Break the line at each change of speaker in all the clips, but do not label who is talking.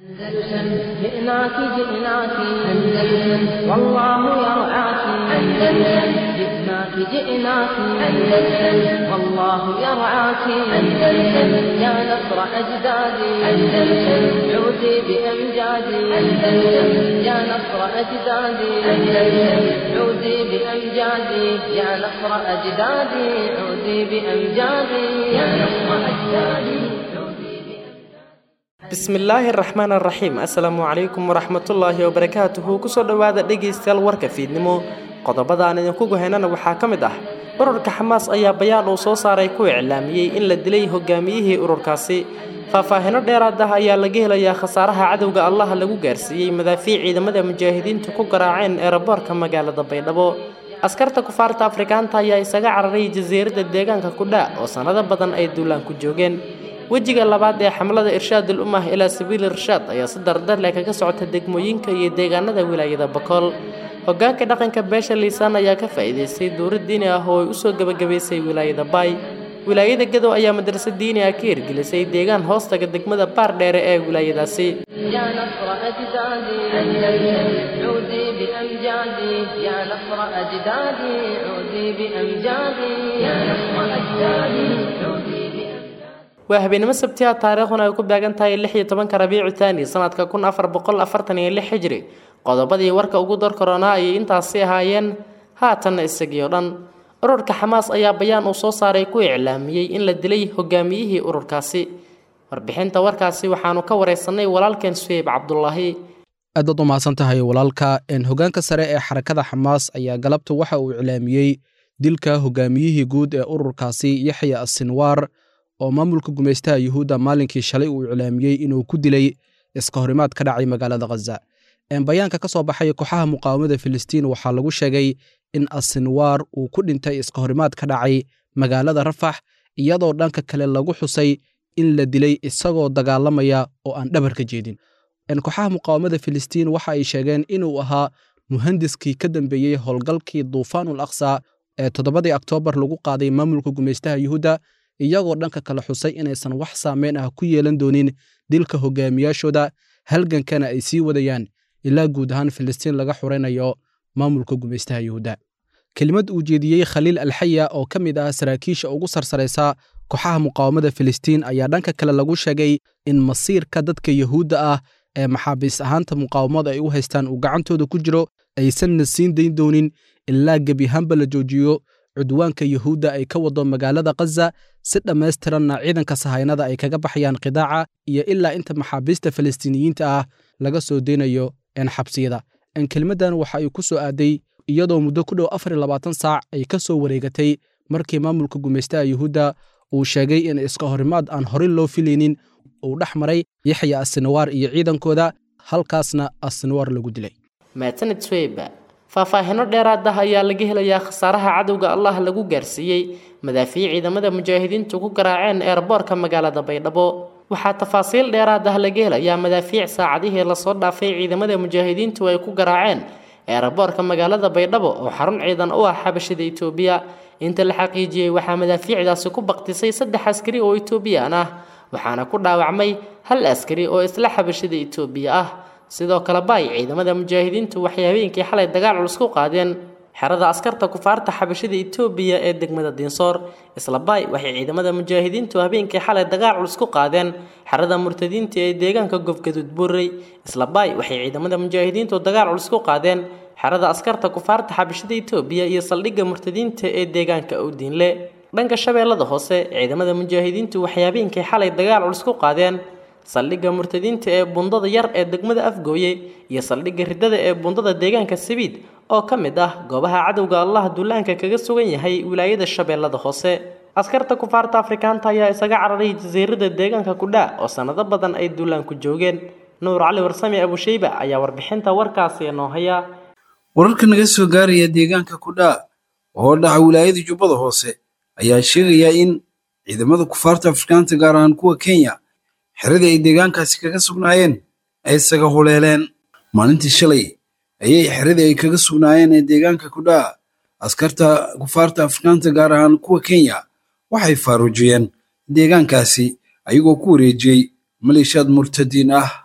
أندلسن جئناك جئناك أندلسن والله يرعاك أندلسن جئناك جئناك أندلسن والله يرعاك أندلسن يا نصر أجدادي أندلسن عودي بأمجادي أندلسن يا نصر أجدادي أندلسن عودي بأمجادي يا نصر أجدادي عودي بأمجادي يا نصر أجدادي
bismillaahi araxmaan araxiim assalaamu calaykum waraxmatullaahi wabarakaatuhu kusoo dhowaada dhegaystayaal warka fiidnimo qodobada aan idinku guhaynana waxaa ka mid ah ururka xamaas ayaa bayaan uu soo saaray ku iclaamiyey in la dilay hogaamiyihii ururkaasi faahfaahino dheeraad ah ayaa laga helayaa khasaaraha cadowga allaha lagu gaarsiiyey madaafiic ciidamada mujaahidiintu ku garaaceen eeraboorka magaalada baydhabo askarta kufaarta afrikaanta ayaa isaga cararay jasiiradda deegaanka kudha oo sannado badan ay duulaan ku joogeen wejiga labaad ee xamlada irshaadul ummah ilaa sabiili irshaad ayaa si dardar leh kaga socota degmooyinka iyo deegaanada wilaayada bakool hogaanka dhaqanka beesha liisaan ayaa ka faa'iidaystay duurad diini ah oo ay usoo gebagabaysay wilaayada baay wilaayada gadow ayaa madraso diini ah ka hirgelisay deegaan hoostaga degmada baar dheere ee wilaayadaasi
يا نصر أجدادي أندلسن عودي بأمجادي يا نصر أجدادي عودي بأمجادي يا نصر أجدادي عودي
waa habeenimo sabtiha taariikhduna ay ku beegan tahay lix iyo tobanka rabiicu taani sanadka kun afar boqol afartan iyo lix xijri qodobadii warka ugu dar koronaa ayay intaasi ahaayeen haatanna isagii oo dhan ururka xamaas ayaa bayaan uu soo saaray ku iclaamiyey in la dilay hogaamiyihii ururkaasi warbixinta warkaasi waxaanu ka wareysanay walaalkeen suheyb cabdulaahi
aad baad u mahadsan tahay walaalka hogaanka sare ee xarakada xamaas ayaa galabta waxa uu iclaamiyey dilka hogaamiyihii guud ee ururkaasi yaxya asinwaar oo maamulka gumaystaha yuhuudda maalinkii shalay uu iclaamiyey inuu ku dilay iska horimaad ka dhacay magaalada khaza bayaanka ka soo baxay kooxaha muqaawamada filistiin waxaa lagu sheegay in asinwaar uu ku dhintay iska horimaad ka dhacay magaalada rafax iyadoo dhanka kale lagu xusay in la dilay isagoo dagaalamaya oo aan dhabar ka jeedin kooxaha muqaawamada filistiin waxa ay sheegeen inuu ahaa muhandiskii ka dambeeyey howlgalkii duufaanul aqsa ee toddobadii oktoobar lagu qaaday maamulka gumaystaha yuhuudda iyagoo dhanka kale xusay inaysan wax saameyn ah ku yeelan doonin dilka hogaamiyaashooda halgankana ay sii wadayaan ilaa guud ahaan filistiin laga xuraynayo maamulka gumaystaha yuhuudda kelimad uu jeediyey khaliil alxaya oo ka mid ah saraakiisha ugu sarsaraysa kooxaha muqaawamada filistiin ayaa dhanka kale lagu sheegay in masiirka dadka yuhuudda ah ee maxaabiis ahaanta muqaawamada ay u haystaan uu gacantooda ku jiro aysanna siin dayn doonin ilaa gebiahaanba la joojiyo cudwaanka yuhuudda ay ka wado magaalada khaza si dhammaystiranna ciidanka sahaynada ay kaga baxayaan qidaaca iyo ilaa inta maxaabiista falastiiniyiinta ah laga soo deynayo xabsiyada kelimaddan waxa ay ku soo aaday iyadoo muddo ku dhow afar iyo labaatan saac ay ka soo wareegatay markii maamulka gumaystaha yuhuudda uu sheegay in iska horimaad aan horay loo filaynin uu dhex maray yaxya asinawaar iyo ciidankooda halkaasna asinawaar lagu dilay
maasanid sweyba faahfaahino dheeraad ah ayaa laga helayaa khasaaraha cadowga allah lagu gaarsiiyey madaafiic ciidamada mujaahidiintu ku garaaceen eerboorka magaalada baydhabo waxaa tafaasiil dheeraad ah laga helayaa madaafiic saacadihii lasoo dhaafay ciidamada mujaahidiintu ay ku garaaceen eerboorka magaalada baydhabo oo xarun ciidan u ah xabashida itoobiya inta la xaqiijiyey waxaa madaafiicdaasi ku baktisay saddex askari oo itoobiyaan ah waxaana ku dhaawacmay hal askari oo isla xabashida itoobiya ah sidoo kale baay ciidamada mujaahidiintu waxay habeenkii xalay dagaal culus ku qaadeen xerada askarta kufaarta xabashida itoobiya ee degmada diinsoor isla baay waxay ciidamada mujaahidiintu habeenkii xalay dagaal culus ku qaadeen xerada murtadiinta ee deegaanka gofgaduud buurey isla baay waxay ciidamada mujaahidiintu dagaal culus ku qaadeen xerada askarta kufaarta xabashida itoobiya iyo saldhigga murtadiinta ee deegaanka owdiinle dhanka shabeellada hoose ciidamada mujaahidiintu waxay habeenkii xalay dagaal culus ku qaadeen saldhigga murtadiinta ee bundada yar ee degmada afgooye iyo saldhigga ridada ee bundada deegaanka sabiid oo ka mid ah goobaha cadowga allah duulaanka kaga sugan yahay wilaayada shabeellada hoose askarta kufaarta afrikaanta ayaa isaga cararay jasiirada deegaanka kudha oo sannado badan ay duulaan ku joogeen nuur cali warsame abusheyba ayaa warbixinta warkaasi noo haya
wararka naga soo gaaraya deegaanka kudhaa oo dhaca wilaayada jubbada hoose ayaa sheegaya in ciidamada kufaarta afrikaanta gaar ahaan kuwa kenya xeradii ay deegaankaasi kaga sugnaayeen ay isaga huleeleen maalintii shalay ayay xeradii ay kaga sugnaayeen ee deegaanka kudhaa askarta kufaarta afrikaanta gaar ahaan kuwa kenya waxay faaruujiyeen deegaankaasi ayagoo ku wareejiyey maleeshiyaad murtadiin ah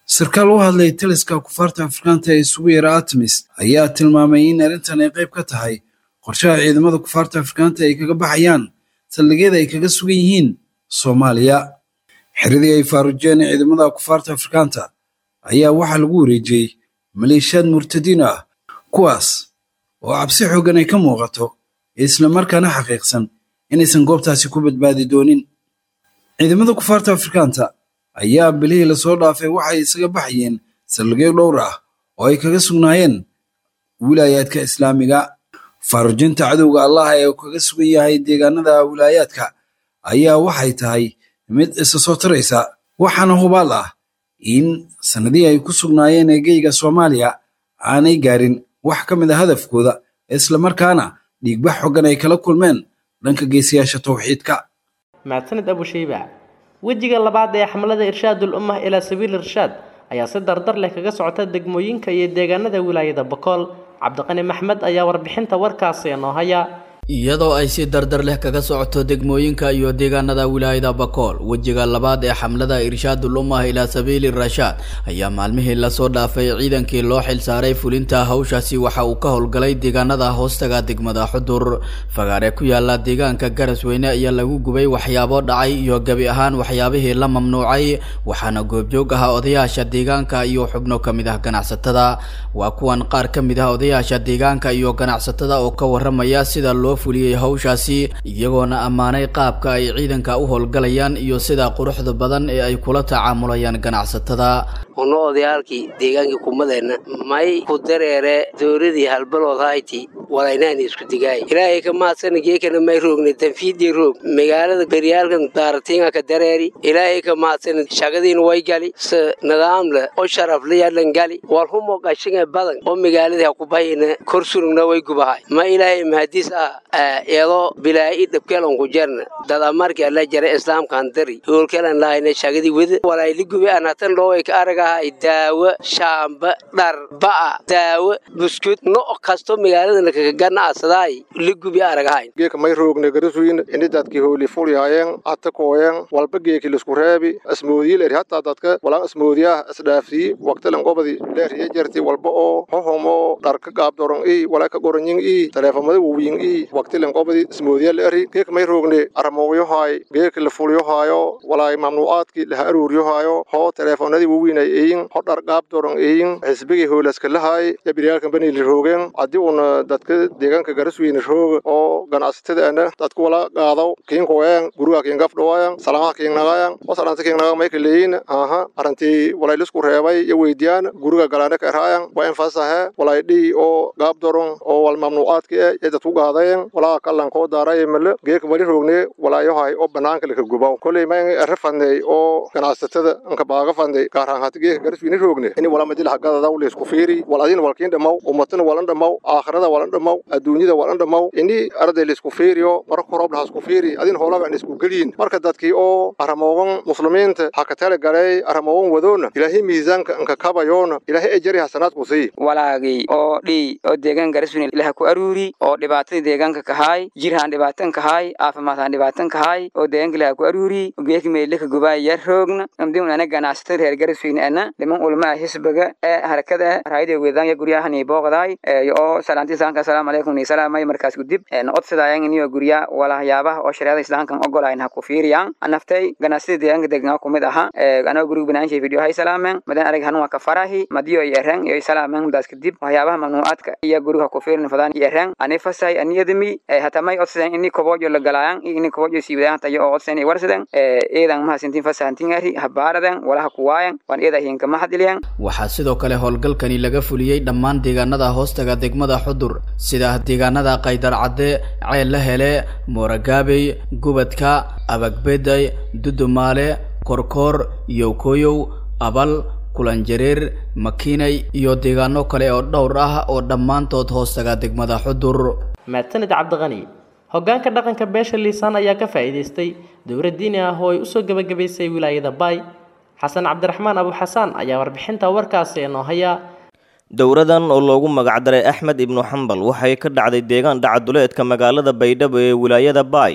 sarkaal u hadlay taliska kufaarta afrikaanta ee isugu yara artemis ayaa tilmaamay in arrintan ay qayb ka tahay qorshaha ciidamada kufaarta afrikaanta ay kaga baxayaan saldhigyada ay kaga sugan yihiin soomaaliya xiradii ay faarujeen ciidamada kufaarta afrikaanta ayaa waxaa lagu wareejiyey maleeshiyaad murtadiin ah kuwaas oo cabsi xooggan ay ka muuqato islamarkaana xaqiiqsan inaysan goobtaasi ku badbaadi doonin ciidamada kufaarta afrikaanta ayaa bilihii lasoo dhaafay waxay isaga baxayeen saldhigyo dhowr ah oo ay kaga sugnaayeen wilaayaadka islaamiga faarujinta cadowga allah ee kaga sugan yahay deegaanada wilaayaadka ayaa waxay tahay mid isa soo taraysa waxaana hubaal ah in sannadihii ay ku sugnaayeen eegeyga soomaaliya aanay gaarin wax ka mid a hadafkooda islamarkaana dhiigbax xoggan ay kala kulmeen dhanka geesiyaasha towxiidka
mahadsanid abushayba wejiga labaad ee xamlada irshaadul ummah ilaa sabiil irshaad ayaa si dardar leh kaga socota degmooyinka iyo deegaanada wilaayada bakool cabdiqani maxmed ayaa warbixinta warkaasi inoo haya
iyadoo ay si dardar leh kaga socoto degmooyinka iyo deegaanada wilaayada bakool wejiga labaad ee xamlada irshaadul ummah ilaa sabiili rashaad ayaa maalmihii lasoo dhaafay ciidankii loo xilsaaray fulinta hawshaasi waxa uu ka howlgalay deegaanada hoostaga degmada xudur fagaare ku yaala deegaanka garasweyne ayaa lagu gubay waxyaabo dhacay iyo gebi ahaan waxyaabihii la mamnuucay waxaana goobjoog ahaa odayaasha deegaanka iyo xubno ka mid ah ganacsatada waa kuwan qaar ka mid ah odayaasha deegaanka iyo ganacsatada oo ka waramaya sida loo fuliyey hawshaasi iyagoona ammaanay qaabka ay ciidanka u howlgalayaan iyo sida quruxda badan ee ay kula tacaamulayaan ganacsatada
ono odayaalkii deegaankii kumadeenna may ku dareere dowladii halbalood hayti walaynaani isku digaay ilaahay ka maadsana geekana may roogna tanfiidii roog magaalada beryaalkan daaratiinga ka dareeri ilaahay ka maadsana shagadiina way gali se nidaamle oo sharafle yadlan gali walhumo qashinga badan oo magaaladii ha ku bahayna kor surugna way gubahay ma ilaahay mahadiis ah iyadoo bilaa'i dhabkeelan ku jarna dada markii alla jara islaamkan dari hoolkeelan lahayna shagadii wada walayli gube anatan dhoway ka aragahay daawo shaamba dhar ba'a daawo buskud no kasto magaaladana kaga ganacsaday li gubi aragahayn
geeka may roogne garasuyin ini dadki hooli fulyaayeen ata kooyen walba geeki lisku reebi asmoodiyi leeri hataa dadka walaan asmoodiyaah isdhaafsiyi waqtilan qobadi leeriye jarti walba oo hohomo dharka gaabdoron ii walaa ka goronyin ii taleefamada wuwiyin ii waqtilan qobadi ismoodiya leeri geeka may roogne aramooyohaay geeka la fulyohaayo walaay mamnuucaadki laha aruuryohaayo hoo taleefonadii wuwiinay iyin ho dhar gaabdoron iyin xisbigii hoolaskalahaay yabiryaalkan banili roogeen haddii uuna dadka deegaanka garasweyne rooga oo ganacsatadaana dadku wala qaadaw kiinkoyan guriga kiingafdhawayan salamaha kiingnagayan wasalanta kiingnaga may kaleeyin aha arantii walaylisku reebay iyo weydiyaan guriga galaane ka eraayan waa infasahe walay dhii oo gaabdoron oo wal mamnuucaadki e ee dadku qaadayen walaa kallan koo daaray male geeka wali roogne walaayohay oo banaanka laka gubaw koley ma ere fadney oo ganacsatada anka baaga fadney gaaraan hati geeka garasweyne roogne ini wala madil hagadadaw leisku fiiri wal adin walkiin dhamaw ummatana walan dhamaw aakhirada walan dhamaw adduunyada walan dhamaw ini arday laisku fiiriyo marka horoob lahasku fiiri adin hoolaba aan isku geliyin marka dadkii oo aramoogan muslimiinta ha ka tala galay aramoogan wadoona ilaahay miisaanka anka kabayoona ilaahay ejari hasanaadku sii
walaagii oo dhii oo deegaan garasweyne ilaha ku aruuri oo dhibaatadii deegaanka kahaay jirhaan dhibaatan kahaay caafimaadhaan dhibaatan kahaay oo deegaanka ilaha ku aruuri geeki meelika gubaay yar roogna amdiun ana ganacsatada reer garasweyne ana dhiman ulmaa hisbiga ee harakada raayada weedaan ya guryahani booqdaay oo salaanti islaamka assalaamu calaykum ni salaamay markaas gudib na odsadaayan iniyo gurya walahayaabaha oo shareecada islaamkan ogolayn ha ku fiiriyaan anaftay ganacsida deegaanka deegnaa kumid aha anoo guriga banaanshay video hay salaamen madan arag hanun waa ka farahi madiyo iyo ereng iyo salaamen mudaas kadib waxyaabaha mamnuucaadka iyo guriga ha ku fiirin fadaan iyo ereng ani fasay aniyadami hatamay odsadan ini kobojo la galaayan iyo ini kobojo siiwadaan tayo oo odsadan warsadan eedan mahasintin fasahantingari habaaradan walaha kuwaayan waan eeda hinka mahadiliyan
waxaa sidoo kale howlgalkani laga fuliyey dhammaan deegaanada hoostaga degmada xudur sida deegaanada qaydar cadde ceel la hele mooragaabey gubadka abagbeday dudumaale korkoor yowkoyow abal kulanjareer makiinay iyo deegaano kale oo dhowr ah oo dhammaantood hoostaga degmada xudur
mahadsanid cabdiqani hoggaanka dhaqanka beesha liisaan ayaa ka faa'iidaystay dowlad diini ah oo ay usoo gebagabaysay wilaayada baay xasan cabdiraxmaan abuxasaan ayaa warbixinta warkaasi inoo haya
dowradan oo loogu magacdaray axmed ibnu xambal waxay ka dhacday deegaan dhacaduleedka magaalada baydhabo ee wilaayada baay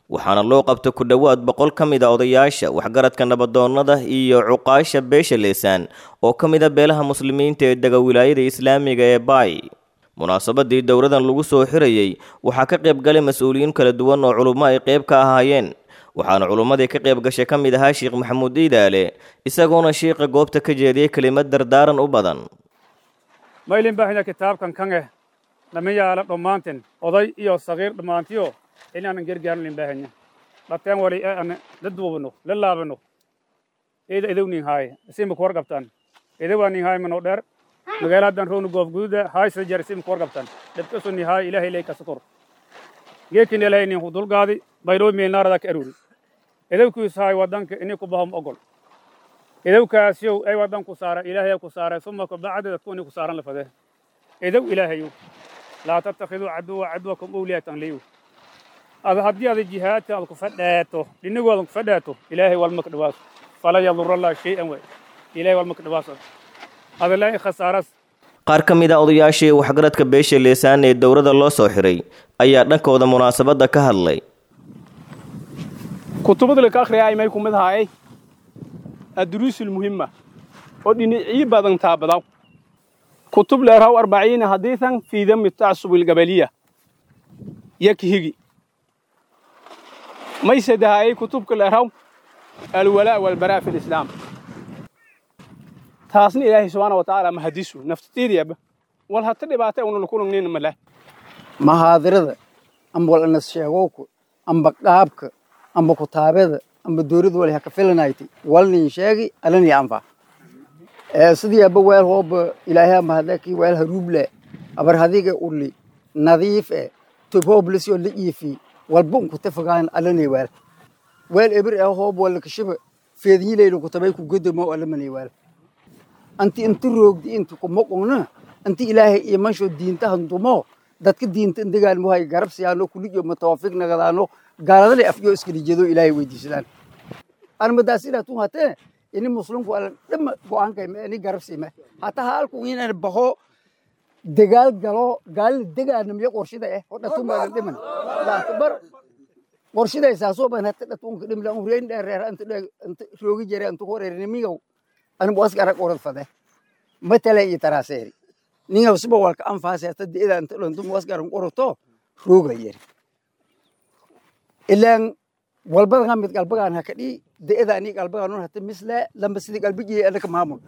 waxaana loo qabta ku dhowaad boqol ka mid a odayaasha waxgaradka nabadoonnada iyo cuqaasha beesha leesaan oo ka mid a beelaha muslimiinta ee dega wilaayada islaamiga ee baay munaasabadii dowradan lagu soo xirayey waxaa ka qayb galay mas-uuliyiin kala duwan oo culummo ay qayb ka ahaayeen waxaana culummadii ka qayb gashay ka mid ahaa sheekh maxamuud iidaale isagoona shiiqa goobta ka jeediyey kelimad dardaaran u badan
maylin baahina kitaabkan kan eh lama yaala dhammaantin oday iyo sagiir dhammaantiyo inaanan gargaarin baahanya dhateen wali aan la duubano la laabano eeda edow nin haaye isimba ku warqabtaan edowaa nin haaye manoo dheer magaaladan roonu goof gududa haaysa jar isimba ku warqabtaan dhabkasu nin haaye ilaahay lay kasakor geekin ilaahay nin ku dulgaadi baydhoo meelnaarada ka aruri edowkiis haaye wadanka ini ku bahom ogol edowkaasyow ay wadan ku saara ilaahay ku saara suma kabacdi dadku ini ku saaran lafade edow ilaahayow laa tattakhiduu caduwa caduwakum awliyaatan liyu ada haddii ada jihaadka aad ku fadhaato dhinigooda ku fadhaato ilaahay walma ka dhawaaso falan yadura allah shay-an waay ilaahay walma ka dhawaaso ada laa khasaaras
qaar ka mid a odayaashii waxgaradka beesha leesaan ee dowladda loo soo xiray ayaa dhankooda munaasabadda ka hadlay
kutubada la ka akhriyaa imay kumid ahaayay adduruusul muhimma oo dhinacii badan taabadaw kutub leeraw arbaciina hadiisan fii dami tacsubi algabaliya yakhigi may sadahaayay kutubka leeraw alwalaa walbaraa fi lislaam taasna ilaahay subxaana wa tacaala mahadisu naftatiidiyaba wal hata dhibaata una lakulungnin male
mahaadirada amba wal anas sheegowka amba qaabka amba kutaabada amba dowladda wal haka filanayti walnin sheegi alani anfa sidii aba weel hooba ilaahay mahadaki weel haruuble abar hadiga uli nadiif e tobhoblisyo la iifi walba unku tafagaan alani weel weel ebir e hoob wala kashiba feednyileylu kutabay ku godamo alamani weel anti inti roogdi inti kumoqongna anti ilaahay imansho diinta handumo dadka diinta indagaalmuhay garab siyaano kuliyo matawafik nagadaano gaaladale afyo iskalijeedo ilaahay weydiisadaan armadaas ilaa tun hatee ini muslimku ala dhama go'aankay ini garab siima hataa halku inaan baho dagaal galo gaalina degaanamiyo qorshida eh oo dhatumaadan dhiman laakbar qorshidaysaasoo ban hata dhatunka dhimla ureyn dheereer anta roogi jere anta horeernimigow anigu askara qorad fade matala iyo taraaseeri ningaw siba walka anfaase hata deeda anta dhantum askaran qoroto rooga yeri ilaan walbadan mid qalbagaan hakadhi de'adaani qalbagaan hata misle lamba sidii qalbigii anaka maamul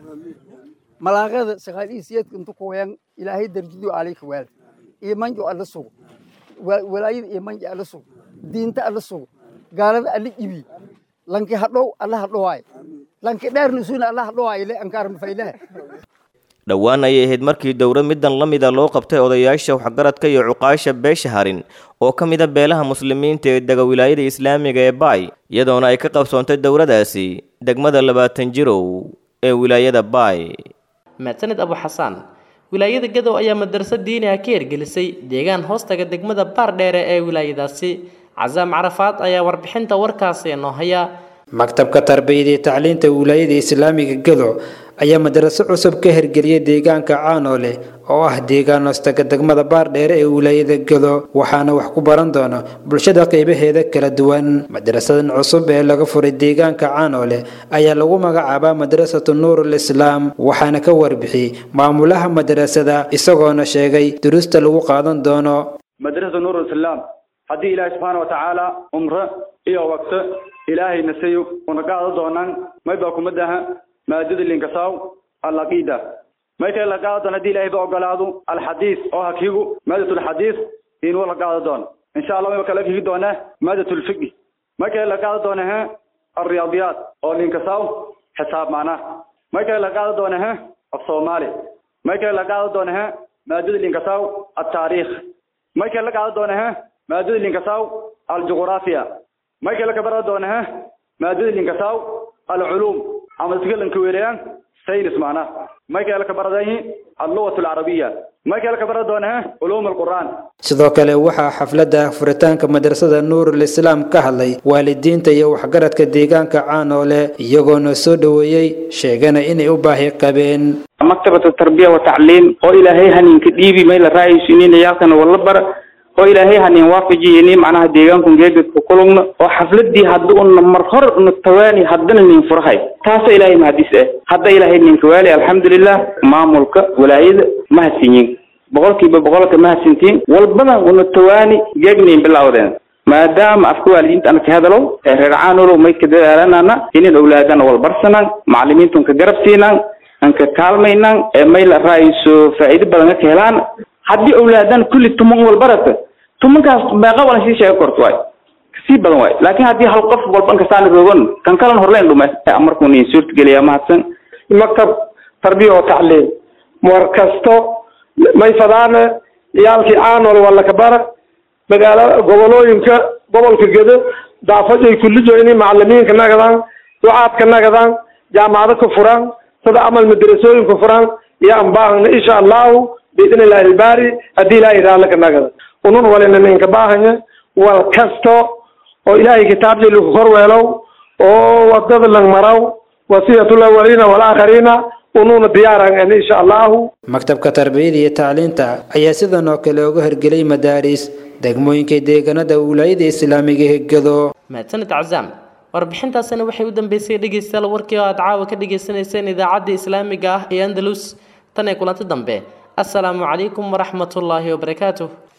malaaqada saqaalii siyadka intu kuwayan ilaahay darjidu alayka waal imanjo alla sugo walaayada imanjo alla sugo diinta alla sugo gaalada alla ibi lanki hadhow alla hadhowaay lanki dheernisuuna alla hadhowaay le ankaarma faylaha
dhowaan ayay ahayd markii dowlad middan la mida loo qabtay odayaasha waxgaradka iyo cuqaasha beesha harin oo ka mid a beelaha muslimiinta ee dega wilaayada islaamiga ee baay iyadoona ay ka qabsoontay dowladaasi degmada labaatan jirow ee wilaayada baay
mahadsaned abu xasaan wilaayada gadow ayaa madarso diini ah ka hirgelisay deegaan hoostaga degmada baardheere ee wilaayadaasi casaam carafaad ayaa warbixinta warkaasi noo haya
maktabka tarbiyada iyo tacliinta wilaayada islaamiga gadow ayaa madaraso cusub ka hirgeliyay deegaanka caanoole oo ah deegaan hoostaga degmada baardheere ee wilaayada gado waxaana wax ku baran doona bulshada qeybaheeda kala duwan madarasadan cusub ee laga furay deegaanka caanoole ayaa lagu magacaabaa madrasatu nuurul islaam waxaana ka warbixiyey maamulaha madarasada isagoona sheegay duruusta lagu qaadan doono
madrasatu nuurul islaam haddii ilaahay subxaana wa tacaala umre iyo waqto ilaahay nasayo una qaado doonaan may baa kumadaha maadada linkasaw alaqiida may kale la qaado doon haddii ilaahay ba ogolaado alxadiis oo hakigu maadatu lxadiis inuu la qaado doon insha allah mayba kala kigi doonaa maadatu lfiqi may kale la qaado doona ha alriyaadiyaat oo linkasaw xisaab macnaha may kale la qaado doona ha afsoomaali may kale la qaado doona ha maadada linkasaw altaariikh may kale la qaado doona ha maadada linkasaw aljuqraafiya may kale ka bara doona ha maadada linkasaw alculuum ama dadka lanka weerayaan saynis macnaha may kale ka baradayi allugat alcarabiya may kale ka bara doona ha culuum alqur'aan
sidoo kale waxaa xafladda furitaanka madrasada nuurul islaam ka hadlay waalidiinta iyo waxgaradka deegaanka caanoole iyagoona soo dhoweeyey sheegana inay u baahi qabeen
maktabatu tarbiya wa tacliim oo ilaahay haninka dhiibi may la raayaysiinin yaalkana walla bara oo ilaahay hanin waafajiyeni macnaha deegaanku geegedka kulugna oo xafladii hadda una mar hor una tawaani haddana nin furahay taasoo ilaahay mahadis ah hadda ilaahay ninka waali alxamdulilah maamulka walaayada mahadsinyin boqolkiiba boqolka mahadsantiin walbana una tawaani geegnayn bilawdeen maadaama afka waalidiinta ana ka hadalo ee reer caanolo may ka dadaalanana inin owlaadana walbarsanaan macalimiintun ka garab siinaan aan ka kaalmaynaan ee may la raayso faa'iido badan ka helaan haddii owlaadan kulli tuman walbarata tumankaas meeqa walan sii sheega korto waay kasii badan waay laakiin haddii hal qof walban kastaana roogan kan kalan horleen dhume markuu niin suurtageliyaa mahadsan
maktab tarbiya oo tacliim war kasto may fadaane ciyaalkii caanol walla ka bara magaala gobolooyinka gobolka gedo daafajay kullijo inay macalimiinka nagadaan ducaadka nagadaan jaamacado ka furaan sida amal madrasooyinka furaan iyo anbaahana insha allahu biidni illahi ilbaari haddii ilaahay raallaka nagada unun walina ninka baahanya wal kasto oo ilaahay kitaabjay lagu korweelow oo wadada lang maraw wasiyatul awaliina walaakhariina unuuna diyaaran insha allahu
maktabka tarbiyada iyo tacliinta ayaa sidan oo kale uga hirgelay madaaris degmooyinka deegaanada wilaayada islaamiga hegado
mahadsanid cazaam warbixintaasina waxay u dambeysay dhegeystayaal warkii oo aad caawa ka dhagaysanayseen idaacadda islaamiga ah ee andalus tan ee kulanti dambe assalaamu calaykum waraxmatullaahi wabarakaatuh